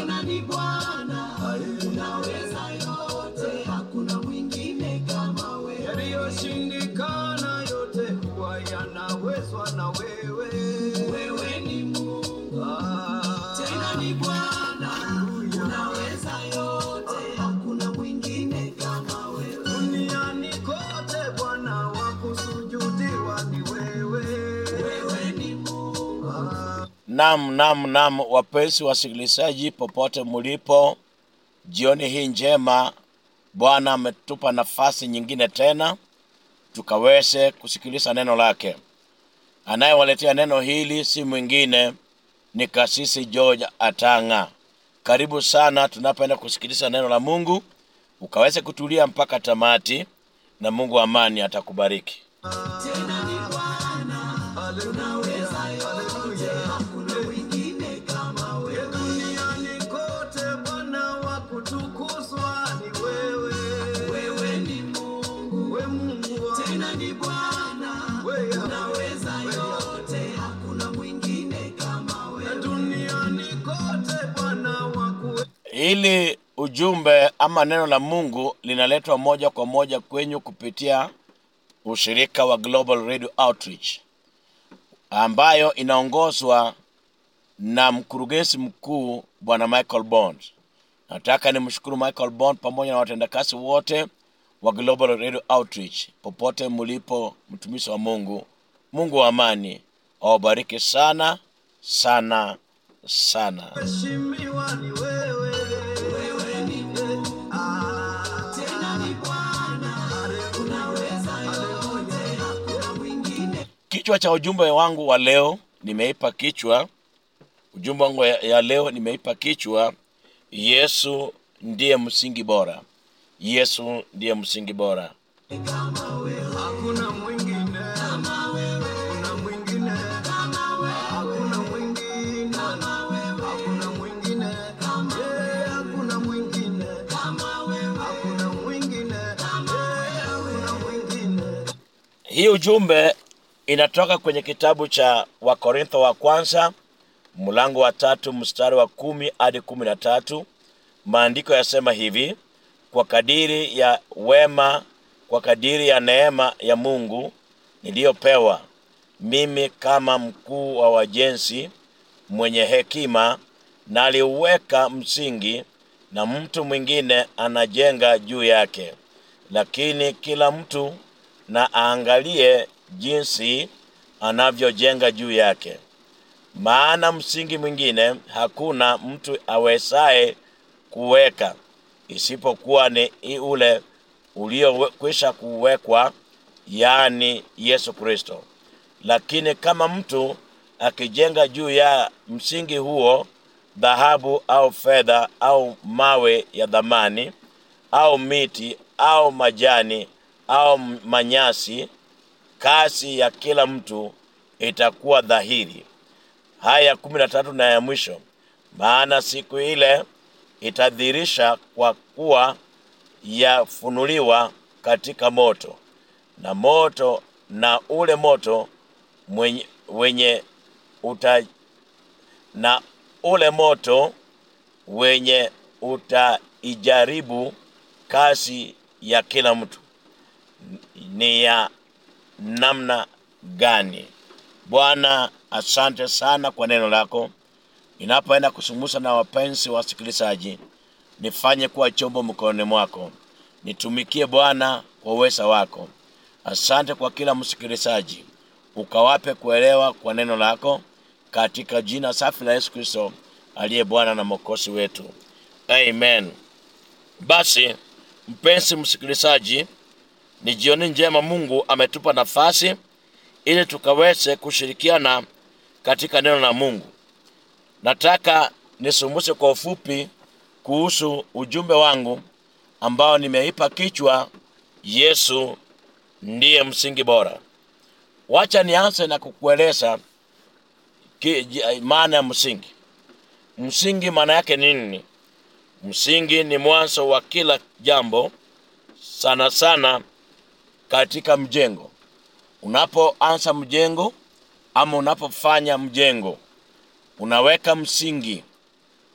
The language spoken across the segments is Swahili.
tena ni Bwana, unaweza yote, hakuna mwingine kama wewe. Yaliyoshindikana yote huwa yanawezwa na wewe. Wewe ni Mungu, Ah, tena ni Bwana, unaweza yote, hakuna mwingine kama wewe. Duniani kote Bwana wa kusujudiwa ni wewe. Wewe ni Mungu, Ah, Nam, nam, nam, wapenzi wasikilizaji popote mulipo, jioni hii njema, Bwana ametupa nafasi nyingine tena tukaweze kusikiliza neno lake. Anayewaletea neno hili si mwingine ni Kasisi George Atanga. Karibu sana tunapoenda kusikiliza neno la Mungu, ukaweze kutulia mpaka tamati, na Mungu wa amani atakubariki. tena ni Bwana, unaweza yote, hakuna mwingine kama wewe. duniani kote Bwana wa kutukuzwa ni wewe. Wewe ni Mungu, We Mungu wa tena ni Bwana, wewe. unaweza yote, hakuna mwingine kama wewe. duniani kote Bwana wa kuwe Hili ujumbe ama neno la Mungu linaletwa moja kwa moja kwenyu kupitia ushirika wa Global Radio Outreach ambayo inaongozwa na mkurugenzi mkuu Bwana Michael Bond. Nataka nimshukuru Michael Bond pamoja na watendakazi wote wa Global Radio Outreach popote mlipo, mtumishi wa Mungu. Mungu wa amani awabariki sana sana sana. heshimiwa ni wewe. Wewe ni Mungu, Ah, tena ni Bwana, unaweza yote, hakuna mwingine. Kichwa cha ujumbe wangu wa leo nimeipa kichwa, ujumbe wangu ya, ya leo nimeipa kichwa, Yesu ndiye msingi bora. Yesu ndiye msingi bora. hakuna mwingine Kama wewe, hakuna mwingine kama wewe, hakuna mwingine kama wewe, hakuna mwingine Eh, hakuna mwingine kama wewe, hakuna mwingine Eh, hakuna mwingine Hii ujumbe inatoka kwenye kitabu cha Wakorintho wa kwanza mlango wa tatu mstari wa kumi hadi kumi na tatu. Maandiko yasema hivi: kwa kadiri ya wema, kwa kadiri ya neema ya Mungu niliyopewa mimi kama mkuu wa wajenzi mwenye hekima, naliuweka msingi na mtu mwingine anajenga juu yake. Lakini kila mtu na aangalie jinsi anavyojenga juu yake. Maana msingi mwingine hakuna mtu awezaye kuweka isipokuwa ni i- ule uliokwisha kuwekwa, yaani Yesu Kristo. Lakini kama mtu akijenga juu ya msingi huo dhahabu au fedha au mawe ya dhamani au miti au majani au manyasi, kazi ya kila mtu itakuwa dhahiri. Haya kumi na tatu na ya mwisho, maana siku ile itadhihirisha kwa kuwa yafunuliwa katika moto, na moto na ule moto mwenye, wenye uta, na ule moto wenye utaijaribu kazi ya kila mtu ni ya namna gani. Bwana, asante sana kwa neno lako. Ninapoenda kusumusa na wapenzi wasikilizaji, nifanye kuwa chombo mkononi mwako, nitumikie Bwana kwa uweza wako. Asante kwa kila msikilizaji, ukawape kuelewa kwa neno lako, katika jina safi la Yesu Kristo aliye Bwana na Mwokozi wetu, amen. Basi mpenzi msikilizaji, ni jioni njema. Mungu ametupa nafasi ili tukaweze kushirikiana katika neno la Mungu. Nataka nisumuse kwa ufupi kuhusu ujumbe wangu ambao nimeipa kichwa Yesu ndiye msingi bora. Wacha nianze na kukueleza ki- ji- maana ya msingi. Msingi maana yake nini? Msingi ni mwanzo wa kila jambo, sana sana katika mjengo. Unapoanza mjengo ama unapofanya mjengo, unaweka msingi.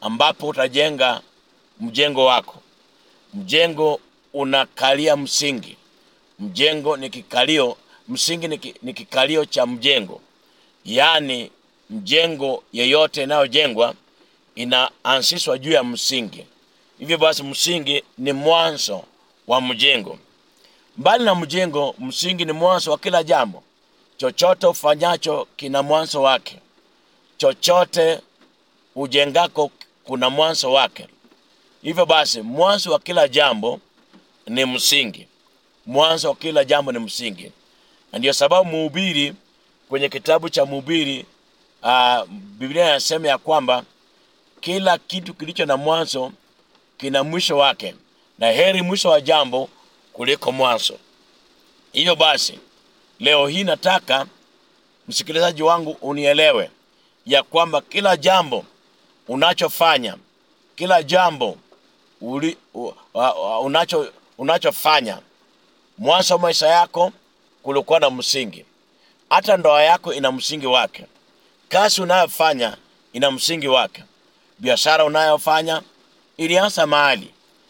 ambapo utajenga mjengo wako. Mjengo unakalia msingi. Mjengo ni kikalio, msingi ni ki- ni kikalio cha mjengo. Yaani mjengo yeyote inayojengwa inaanzishwa juu ya msingi. Hivyo basi msingi ni mwanzo wa mjengo. Mbali na mjengo, msingi ni mwanzo wa kila jambo. Chochote ufanyacho kina mwanzo wake. Chochote ujengako kuna mwanzo wake. Hivyo basi mwanzo wa kila jambo ni msingi. Mwanzo wa kila jambo ni msingi, na ndiyo sababu mhubiri kwenye kitabu cha Mhubiri uh, Biblia inasema ya kwamba kila kitu kilicho na mwanzo kina mwisho wake, na heri mwisho wa jambo kuliko mwanzo. Hivyo basi leo hii nataka msikilizaji wangu unielewe ya kwamba kila jambo unachofanya, kila jambo uli, u, uh, uh, unacho unachofanya mwanzo wa maisha yako kulikuwa na msingi. Hata ndoa yako ina msingi wake, kazi unayofanya ina msingi wake, biashara unayofanya ilianza mahali.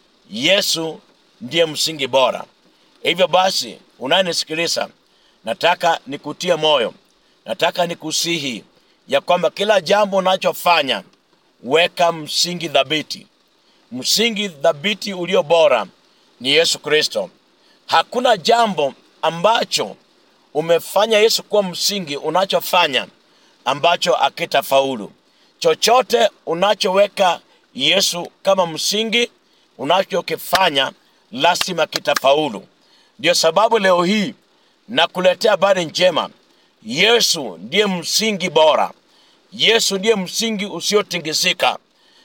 Yesu ndiye msingi bora. Hivyo basi, unayenisikiliza, nataka nikutie moyo, nataka nikusihi ya kwamba kila jambo unachofanya weka msingi thabiti. Msingi thabiti ulio bora ni Yesu Kristo. Hakuna jambo ambacho umefanya Yesu kuwa msingi unachofanya ambacho akitafaulu. Chochote unachoweka Yesu kama msingi unachokifanya lazima kitafaulu. Ndio sababu leo hii nakuletea habari njema. Yesu ndiye msingi bora. Yesu ndiye msingi usiotingisika.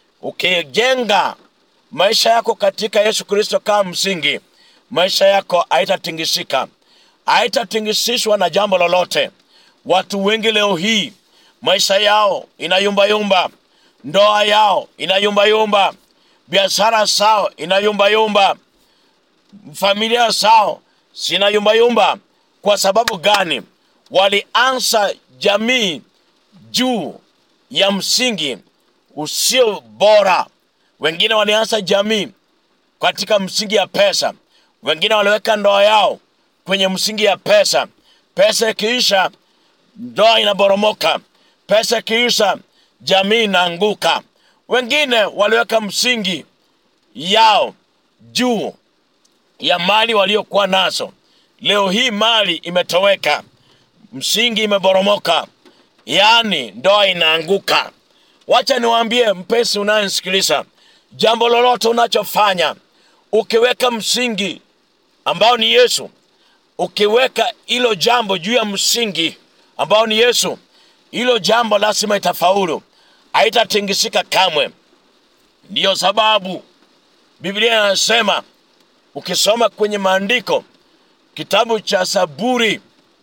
Ukijenga maisha yako katika Yesu Kristo kama msingi, maisha yako haitatingisika, haitatingisishwa na jambo lolote. Watu wengi leo hii maisha yao inayumbayumba, ndoa yao inayumbayumba, biashara zao inayumbayumba, familia zao zinayumbayumba. Kwa sababu gani? Walianza jamii juu ya msingi usio bora. Wengine walianza jamii katika msingi ya pesa, wengine waliweka ndoa yao kwenye msingi ya pesa. Pesa ikiisha, ndoa inaboromoka. Pesa ikiisha, jamii inaanguka. Wengine waliweka msingi yao juu ya mali waliokuwa nazo. Leo hii mali imetoweka, msingi imeboromoka, yaani ndoa inaanguka. Wacha niwaambie mpenzi unayenisikiliza, jambo lolote unachofanya ukiweka msingi ambao ni Yesu, ukiweka hilo jambo juu ya msingi ambao ni Yesu, hilo jambo lazima itafaulu, haitatingisika kamwe. Ndiyo sababu Biblia inasema ukisoma kwenye maandiko kitabu cha Zaburi,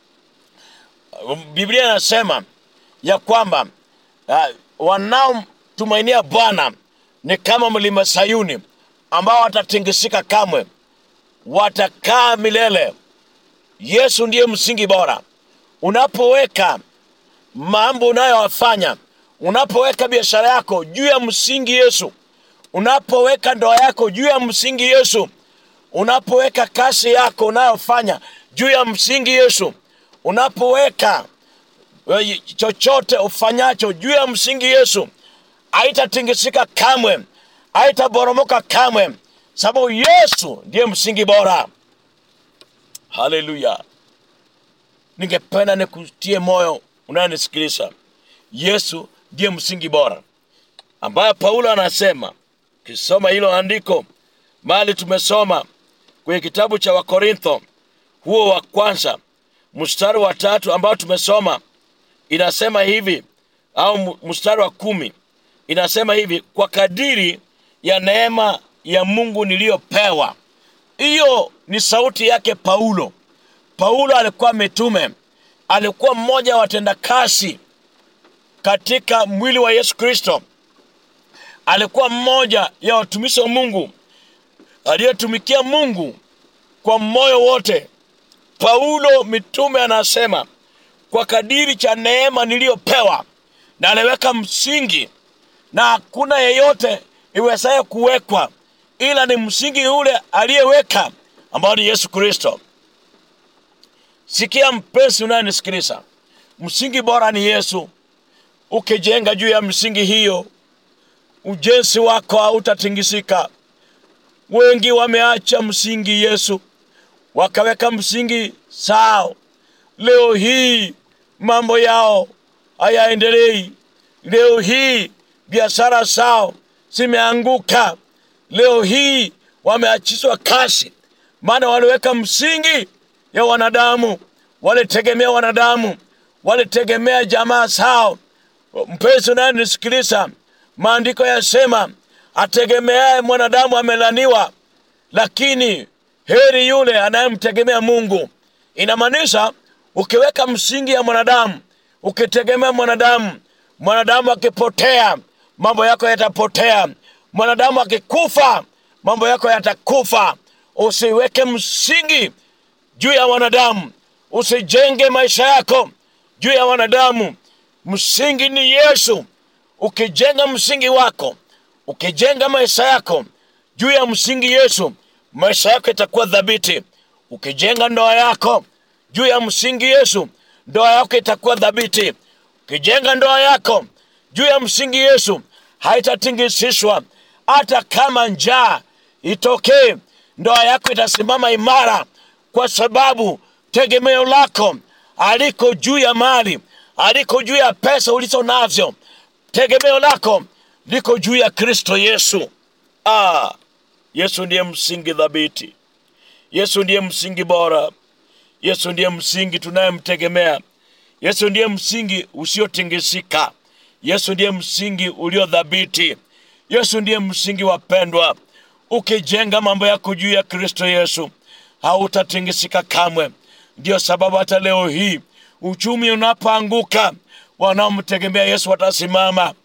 Biblia inasema ya kwamba uh, wanaomtumainia Bwana ni kama mlima Sayuni ambao watatingisika kamwe, watakaa milele. Yesu ndiye msingi bora. Unapoweka mambo unayowafanya, unapoweka biashara yako juu ya msingi Yesu, unapoweka ndoa yako juu ya msingi Yesu, unapoweka kazi yako unayofanya juu ya msingi Yesu, unapoweka eh, chochote ufanyacho juu ya msingi Yesu, haitatingisika kamwe, haitaboromoka kamwe, sababu Yesu ndiye msingi bora. Haleluya! Ningependa nikutie moyo unayenisikiliza, Yesu ndiye msingi bora, ambaye Paulo anasema, ukisoma hilo andiko mali tumesoma kwenye kitabu cha Wakorintho huo wa kwanza mstari wa tatu ambao tumesoma inasema hivi, au mu- mstari wa kumi inasema hivi, kwa kadiri ya neema ya Mungu niliyopewa. Hiyo ni sauti yake Paulo. Paulo alikuwa mitume, alikuwa mmoja wa watendakazi katika mwili wa Yesu Kristo, alikuwa mmoja ya watumishi wa Mungu aliyetumikia Mungu kwa moyo wote. Paulo mitume anasema kwa kadiri cha neema niliyopewa, na aliweka msingi na hakuna yeyote iwezaye kuwekwa ila ni msingi ule aliyeweka ambao ni yesu kristo sikia mpenzi unayenisikiliza msingi bora ni yesu ukijenga juu ya msingi hiyo ujenzi wako hautatingisika wengi wameacha msingi yesu wakaweka msingi sao leo hii mambo yao hayaendelei leo hii biashara zao zimeanguka leo hii wameachishwa kazi maana waliweka msingi ya wanadamu walitegemea wanadamu walitegemea jamaa zao mpenzi unayenisikiliza maandiko yasema ategemeaye mwanadamu amelaniwa lakini heri yule anayemtegemea mungu inamaanisha ukiweka msingi ya mwanadamu ukitegemea mwanadamu mwanadamu akipotea mambo yako yatapotea mwanadamu akikufa mambo yako yatakufa usiweke msingi juu ya wanadamu usijenge maisha yako juu ya wanadamu msingi ni yesu ukijenga msingi wako ukijenga maisha yako juu ya msingi yesu maisha yako itakuwa dhabiti ukijenga ndoa yako juu ya msingi yesu ndoa yako itakuwa dhabiti ukijenga ndoa yako juu ya msingi yesu haitatingisishwa hata kama njaa itokee ndoa yako itasimama imara kwa sababu tegemeo lako aliko juu ya mali aliko juu ya pesa ulizo navyo tegemeo lako liko juu ya kristo yesu ah, yesu ndiye msingi dhabiti yesu ndiye msingi bora yesu ndiye msingi tunayemtegemea yesu ndiye msingi usiotingisika yesu ndiye msingi uliodhabiti yesu ndiye msingi wapendwa ukijenga mambo yako juu ya kristo yesu hautatingisika kamwe ndiyo sababu hata leo hii uchumi unapoanguka wanaomtegemea yesu watasimama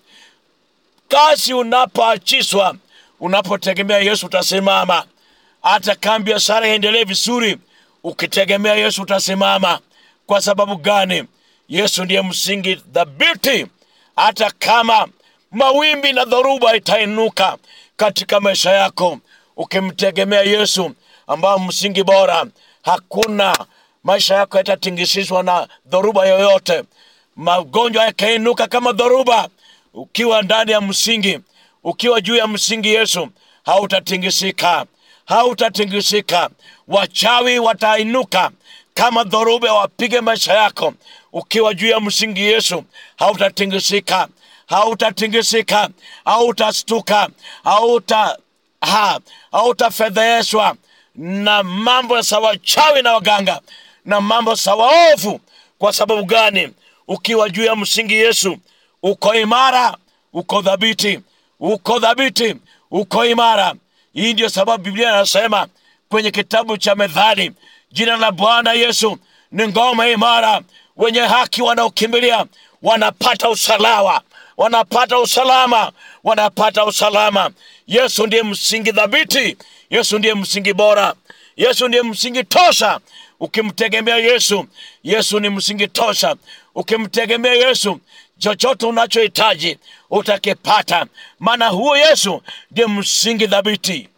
kazi unapoachiswa unapotegemea yesu utasimama hata kama biashara iendelee vizuri ukitegemea yesu utasimama kwa sababu gani yesu ndiye msingi dhabiti hata kama mawimbi na dhoruba itainuka katika maisha yako ukimtegemea yesu ambao msingi bora hakuna maisha yako yatatingishishwa na dhoruba yoyote magonjwa yakainuka kama dhoruba ukiwa ndani ya msingi ukiwa juu ya msingi yesu hautatingisika hautatingisika wachawi watainuka kama dhoruba wapige maisha yako ukiwa juu ya msingi yesu hautatingisika hautatingisika hautastuka hauta ha, hautafedheheshwa na mambo ya sawachawi na waganga na mambo sawaovu kwa sababu gani ukiwa juu ya msingi yesu uko imara uko dhabiti uko dhabiti uko imara hii ndio sababu biblia inasema kwenye kitabu cha methali jina la bwana yesu ni ngome imara wenye haki wanaokimbilia wanapata usalama wanapata usalama wanapata usalama yesu ndiye msingi dhabiti yesu ndiye msingi bora yesu ndiye msingi tosha ukimtegemea yesu yesu ni msingi tosha ukimtegemea yesu chochote unachohitaji utakipata maana huo yesu ndiye msingi dhabiti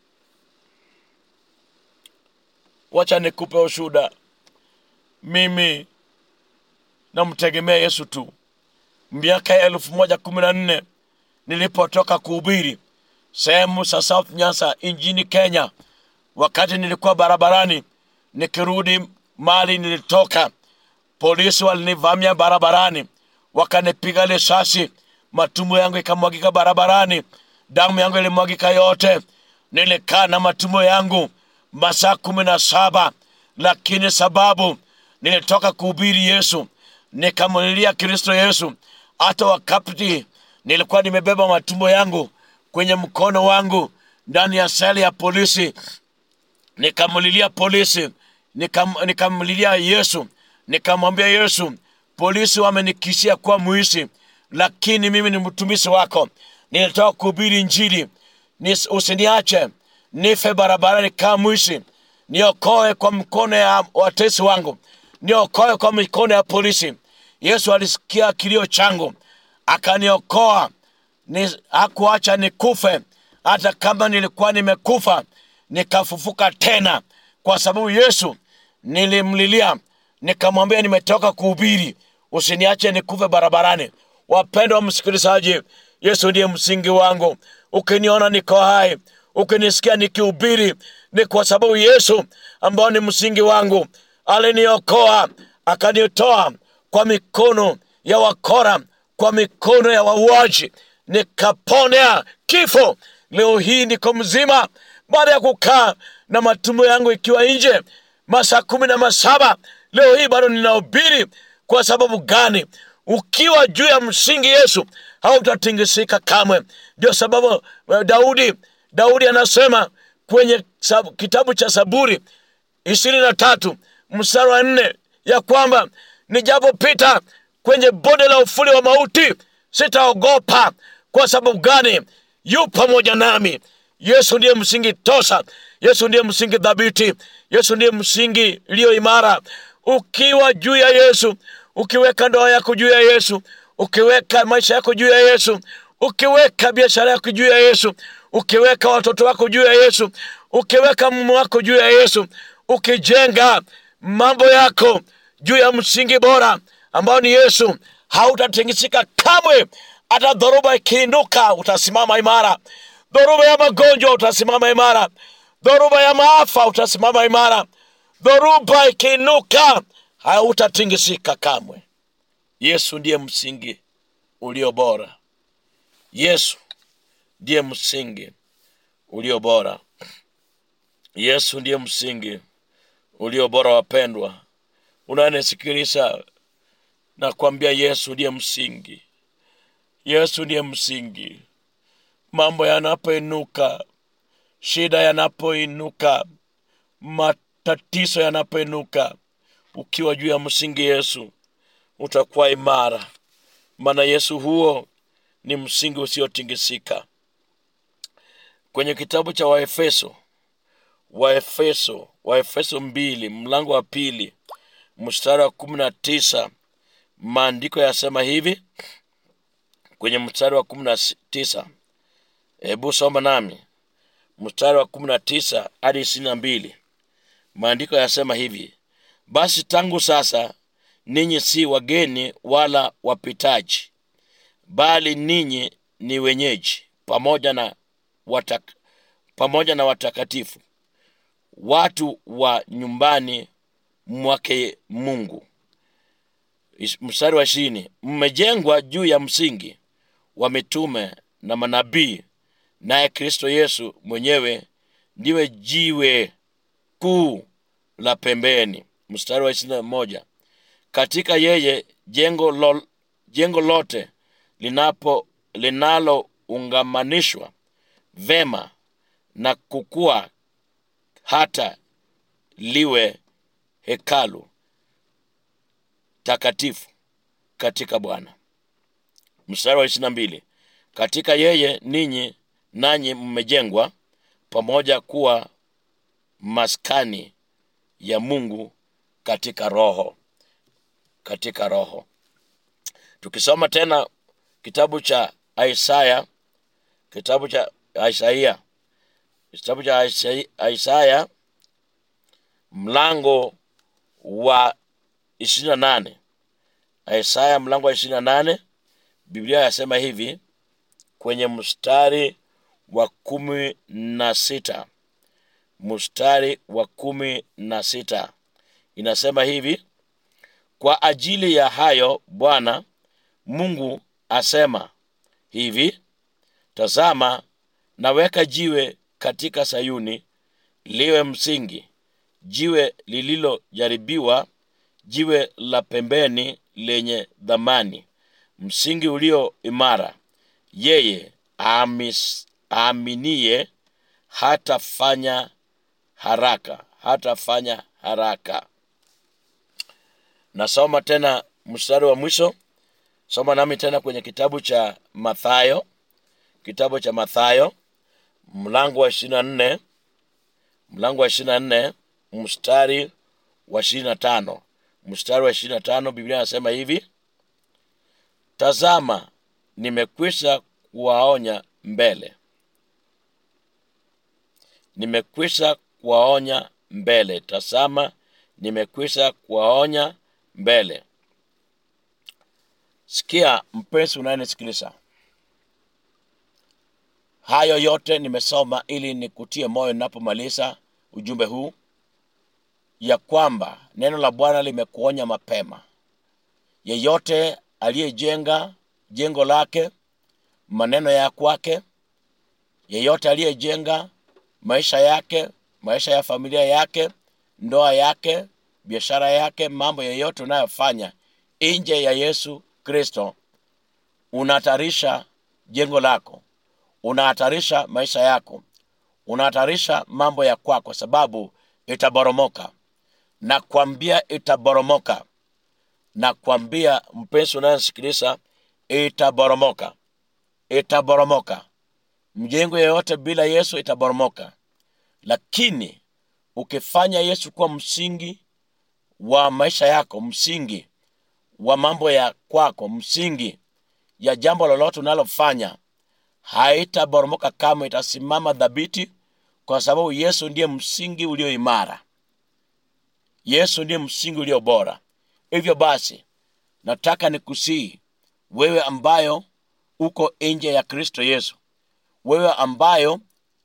wacha nikupe ushuda mimi namtegemea yesu tu miaka ya elfu moja kumi na nne nilipotoka kuhubiri sehemu za south nyasa nchini kenya wakati nilikuwa barabarani nikirudi mali nilitoka polisi walinivamia barabarani wakanipiga risasi matumbo yangu ikamwagika barabarani damu yangu ilimwagika yote nilikaa na matumbo yangu masaa kumi na saba lakini sababu nilitoka kuhubiri yesu nikamulilia kristo yesu hata wakati nilikuwa nimebeba matumbo yangu kwenye mkono wangu ndani ya seli ya polisi nikamulilia polisi nikam, nikamlilia yesu nikamwambia yesu polisi wamenikisia kuwa mwishi lakini mimi ni mtumishi wako nilitoka kuhubiri njili Nis, usiniache nife barabarani kama mwishi niokoe kwa mkono ya watesi wangu niokoe kwa mikono ya polisi yesu alisikia kilio changu akaniokoa ni hakuacha nikufe hata kama nilikuwa nimekufa nikafufuka tena kwa sababu yesu nilimlilia nikamwambia nimetoka kuhubiri usiniache nikufe barabarani wapendwa msikilizaji yesu ndiye msingi wangu ukiniona niko hai ukinisikia nikihubiri ni kwa sababu yesu ambao ni msingi wangu aliniokoa akanitoa kwa mikono ya wakora kwa mikono ya wauaji nikaponea kifo leo hii niko mzima baada ya kukaa na matumbo yangu ikiwa nje masaa kumi na masaba leo hii bado ninahubiri kwa sababu gani ukiwa juu ya msingi yesu hautatingisika kamwe ndio sababu eh, daudi daudi anasema kwenye sab- kitabu cha saburi ishirini na tatu mstari wa nne ya kwamba nijapopita kwenye bonde la ufuli wa mauti sitaogopa kwa sababu gani yu pamoja nami yesu ndiye msingi tosa yesu ndiye msingi dhabiti yesu ndiye msingi iliyo imara ukiwa juu ya yesu ukiweka ndoa yako juu ya yesu ukiweka maisha yako juu ya yesu ukiweka biashara yako juu ya yesu ukiweka watoto wako juu ya yesu ukiweka mume wako juu ya yesu ukijenga mambo yako juu ya msingi bora ambao ni yesu hautatingisika kamwe hata dhoruba ikiinuka utasimama imara dhoruba ya magonjwa utasimama imara dhoruba ya maafa utasimama imara dhoruba ikiinuka hautatingisika kamwe yesu ndiye msingi ulio bora yesu ndiye msingi ulio bora yesu ndiye msingi ulio bora wapendwa unanisikiliza na kuambia yesu ndiye msingi yesu ndiye msingi mambo yanapoinuka shida yanapoinuka matatizo yanapoinuka ukiwa juu ya msingi yesu utakuwa imara maana yesu huo ni msingi usiotingisika kwenye kitabu cha waefeso waefeso waefeso mbili mlango wa pili mstari wa kumi na tisa maandiko yasema hivi kwenye mstari wa kumi na tisa hebu soma nami mstari wa kumi na tisa hadi ishirini na mbili maandiko yasema hivi basi tangu sasa ninyi si wageni wala wapitaji bali ninyi ni wenyeji pamoja na watak, pamoja na watakatifu watu wa nyumbani mwake mungu Is- mstari wa ishirini mmejengwa juu ya msingi wa mitume na manabii naye kristo yesu mwenyewe ndiwe jiwe kuu la pembeni mstari wa ishirini na moja katika yeye jengo, lo, jengo lote linapo linaloungamanishwa vema na kukua hata liwe hekalu takatifu katika bwana mstari wa ishiri na mbili katika yeye ninyi nanyi mmejengwa pamoja kuwa maskani ya mungu katika roho katika roho tukisoma tena kitabu cha isaya kitabu cha isaia kitabu cha Isai- isaya mlango wa ishirini na nane isaya mlango wa ishirini na nane biblia yasema hivi kwenye mstari wa kumi na sita mstari wa kumi na sita inasema hivi kwa ajili ya hayo bwana mungu asema hivi tazama naweka jiwe katika sayuni liwe msingi jiwe lililojaribiwa jiwe la pembeni lenye dhamani msingi ulio imara yeye amis- aaminiye hatafanya haraka hatafanya haraka nasoma tena mstari wa mwisho soma nami tena kwenye kitabu cha mathayo kitabu cha mathayo mlango wa ishiri na nne mlango wa ishiri na nne mstari wa ishirini na tano mstari wa ishirini na tano biblia anasema hivi tazama nimekwisha kuwaonya mbele nimekwisha kuwaonya mbele tasama nimekwisha kuwaonya mbele sikia mpenzi unayenisikiliza hayo yote nimesoma ili nikutie moyo ninapomaliza ujumbe huu ya kwamba neno la bwana limekuonya mapema yeyote aliyejenga jengo lake maneno ya kwake yeyote aliyejenga maisha yake maisha ya familia yake ndoa yake biashara yake mambo yeyote unayofanya nje ya yesu kristo unahatarisha jengo lako unahatarisha maisha yako unahatarisha mambo ya kwako sababu itaboromoka nakwambia itaboromoka nakwambia mpenzi unayesikiliza itaboromoka itaboromoka mjengo yeyote bila yesu itaboromoka lakini ukifanya yesu kuwa msingi wa maisha yako msingi wa mambo ya kwako msingi ya jambo lolote unalofanya haitaboromoka kama itasimama dhabiti kwa sababu yesu ndiye msingi ulio imara yesu ndiye msingi ulio bora hivyo basi nataka nikusii wewe ambayo uko nje ya kristo yesu wewe ambayo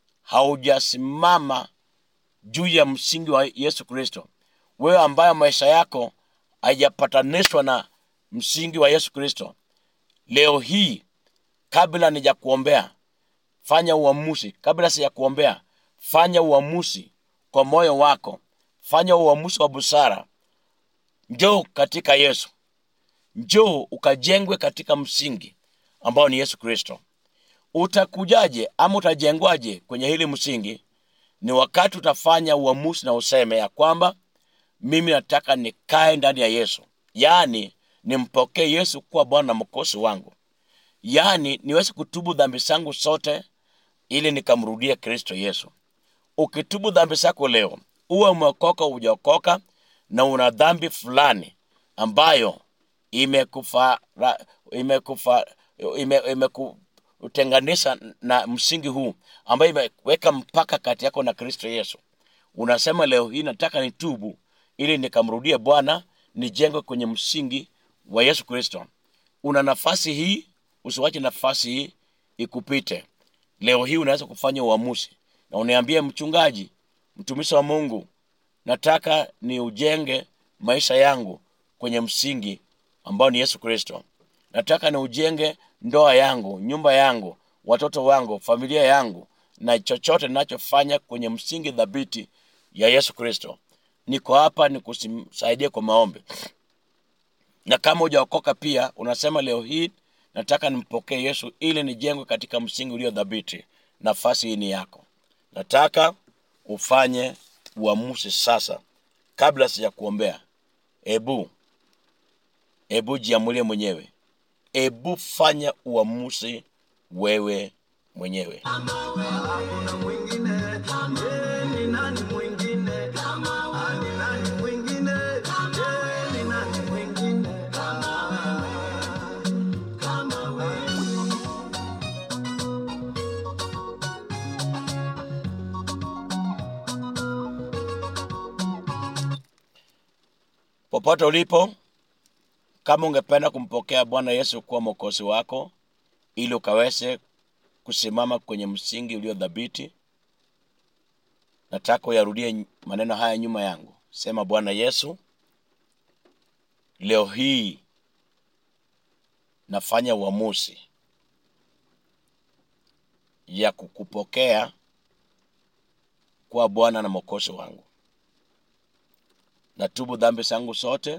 haujasimama juu ya msingi wa yesu kristo wewe ambayo maisha yako haijapatanishwa na msingi wa yesu kristo leo hii kabla nijakuombea fanya uamuzi kabla sijakuombea fanya uamuzi kwa moyo wako fanya uamuzi wa busara njoo katika yesu njoo ukajengwe katika msingi ambao ni yesu kristo utakujaje ama utajengwaje kwenye hili msingi ni wakati utafanya uamuzi na useme ya kwamba mimi nataka nikae ndani ya yesu yaani nimpokee yesu kuwa bwana na mkosi wangu yaani niweze kutubu dhambi zangu zote ili nikamrudie kristo yesu ukitubu dhambi zako leo uwe umeokoka ujaokoka na una dhambi fulani ambayo imekufa imekufa ime, imekutenganisha na msingi huu ambayo imeweka mpaka kati yako na kristo yesu unasema leo hii nataka nitubu ili nikamrudie bwana nijengwe kwenye msingi wa yesu kristo una nafasi hii usiwache nafasi hii ikupite leo hii unaweza kufanya uamuzi na uniambie mchungaji mtumishi wa mungu nataka ni ujenge maisha yangu kwenye msingi ambao ni yesu kristo nataka ni ujenge ndoa yangu nyumba yangu watoto wangu familia yangu na chochote ninachofanya kwenye msingi dhabiti ya yesu kristo niko hapa nikusaidie kwa maombi na kama hujaokoka pia unasema leo hii nataka nimpokee yesu ili nijengwe katika msingi ulio dhabiti nafasi hii ni yako nataka ufanye uamuzi sasa kabla sija kuombea ebu ebu jiamulie mwenyewe ebu fanya uamuzi wewe mwenyewe Hakuna mwingine, yeye ni nani mwingine? Ah, ni nani mwingine? Yeye ni nani mwingine? popote ulipo kama ungependa kumpokea bwana yesu kuwa mwokozi wako ili ukaweze kusimama kwenye msingi ulio dhabiti nataka uyarudie maneno haya nyuma yangu sema bwana yesu leo hii nafanya uamuzi ya kukupokea kuwa bwana na mwokozi wangu natubu dhambi zangu zote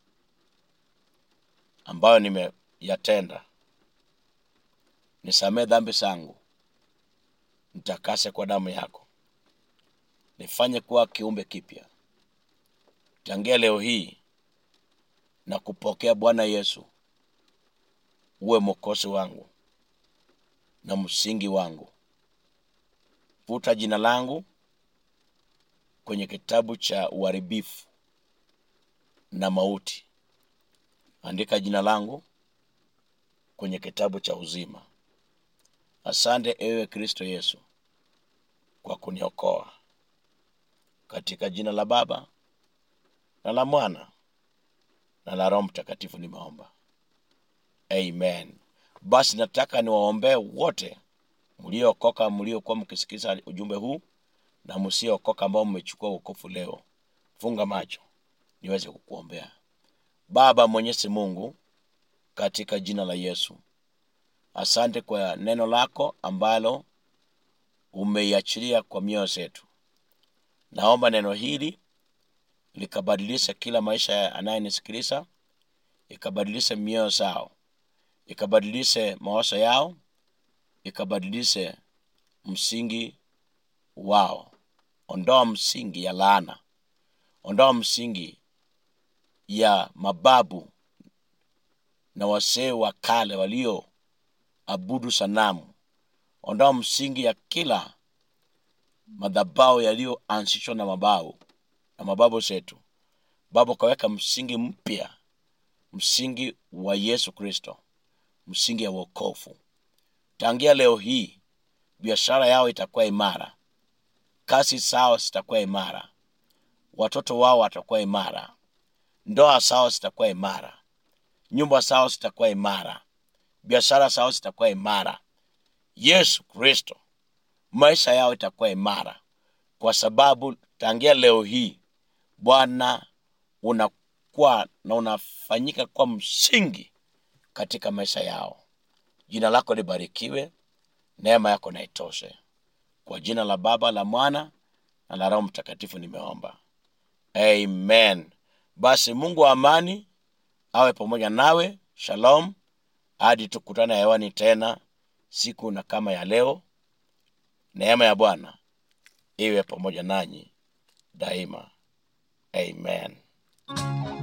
ambayo nimeyatenda nisamee dhambi zangu nitakase kwa damu yako nifanye kuwa kiumbe kipya tangia leo hii na kupokea bwana yesu uwe mwokozi wangu na msingi wangu futa jina langu kwenye kitabu cha uharibifu na mauti andika jina langu kwenye kitabu cha uzima Asante ewe Kristo Yesu kwa kuniokoa. Katika jina la Baba na la Mwana na la Roho Mtakatifu nimeomba, amen. Basi nataka niwaombee wote mliookoka, mliokuwa mkisikiza ujumbe huu na msiookoka, ambao mmechukua wokovu leo. Funga macho niweze kukuombea. Baba Mwenyezi Mungu, katika jina la Yesu, asante kwa neno lako ambalo umeiachilia kwa mioyo zetu. Naomba neno hili likabadilisha kila maisha ya anayenisikiliza, ikabadilishe mioyo zao, ikabadilishe mawazo yao, ikabadilishe msingi wao. Ondoa msingi ya laana, ondoa msingi ya mababu na wasee wa kale walioabudu sanamu. Ondoa msingi ya kila madhabahu yaliyoanzishwa na mabao na mababu zetu. Baba, ukaweka msingi mpya, msingi wa Yesu Kristo, msingi ya wokovu. Tangia leo hii biashara yao itakuwa imara, kazi zao zitakuwa imara, watoto wao watakuwa imara, ndoa zao zitakuwa imara, nyumba zao zitakuwa imara, biashara zao zitakuwa imara. Yesu Kristo, maisha yao itakuwa imara, kwa sababu tangia leo hii Bwana unakuwa na unafanyika kwa msingi katika maisha yao. Jina lako libarikiwe, neema yako na itoshe. Kwa jina la Baba, la Mwana na la Roho Mtakatifu nimeomba, amen. Basi Mungu wa amani awe pamoja nawe. Shalom, hadi tukutane hewani tena siku na kama ya leo. Neema ya Bwana iwe pamoja nanyi daima, amen.